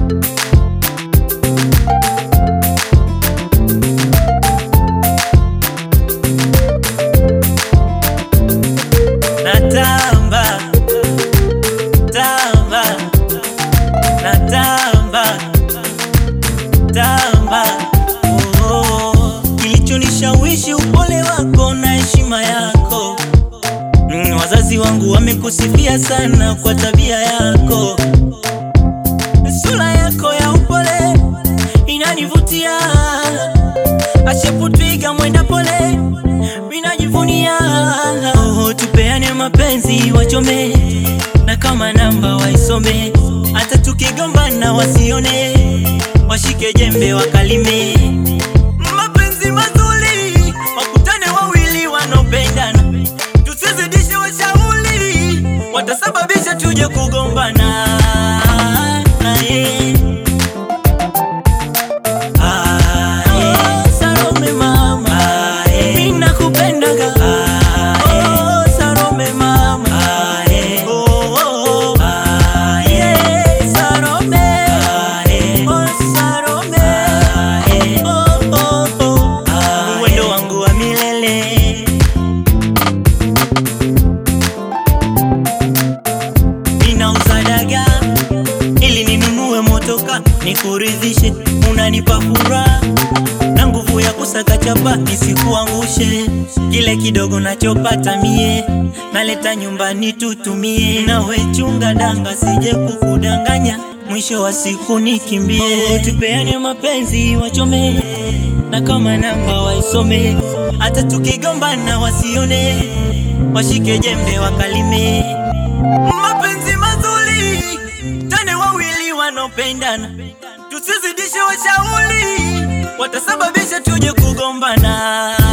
natamba tamba natamba tamba oh, oh. Kilichonishawishi upole wako na heshima yako mm, wazazi wangu wamekusifia sana kwa tabia yako, sura yako ya upole inanivutia, asheputwiga mwenda pole minajivunia. Oh, tupeane mapenzi wachome, na kama namba waisome, hata tukigombana wasione, washike jembe wakalime. Mapenzi mazuri wakutane wawili wanaopendana, tusizidishe washauri, watasababisha tuje kugombana. Aye. Aye. Salome mama, mimi nakupendaga. Oh, Salome mama. Oh, oh, oh. Yeah, Salome. Oh, Salome. Oh, oh, oh. Wendo wangu wa milele ninauza dagaa ili ninunue motoka nikuridhishe, unanipa furaha na nguvu ya kusaka chapa nisikuangushe. Kile kidogo nachopata mie naleta nyumbani tutumie, nawe chunga danga sije kukudanganya, mwisho wa siku nikimbie. Tupeane mapenzi wachome, na kama namba waisome, hata tukigombana wasione, washike jembe wakalime mapenzi mazuri tane wawili wanaopendana, tusizidishe washauri, watasababisha tuje kugombana.